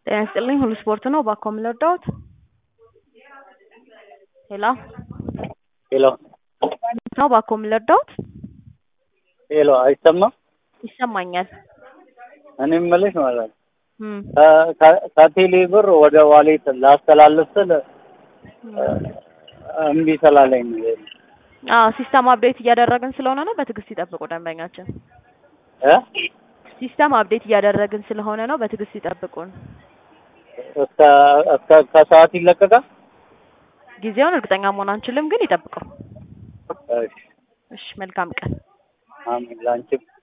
ጤና ይስጥልኝ ሁሉ ስፖርት ነው። እባክዎ ምን ልርዳዎት? ሄሎ ሄሎ ነው እባክዎ ምን ልርዳዎት? ሄሎ አይሰማም? ይሰማኛል። እኔ የምልሽ ማለት ነው እም ከ- ከ- ከቴሌ ብር ወደ ዋሌት ላስተላልፍ ስል እምቢ ስላለኝ ነው። ይሄ አዎ ሲስተም አፕዴት እያደረግን ስለሆነ ነው። በትዕግስት ይጠብቁ ደንበኛችን። እ ሲስተም አፕዴት እያደረግን ስለሆነ ነው። በትዕግስት ይጠብቁን። እስከ እስከ ከሰዓት ይለቀቃል? ጊዜውን እርግጠኛ መሆን አንችልም፣ ግን ይጠብቁ። እሺ እሺ መልካም ቀን። አሜን ላንቺም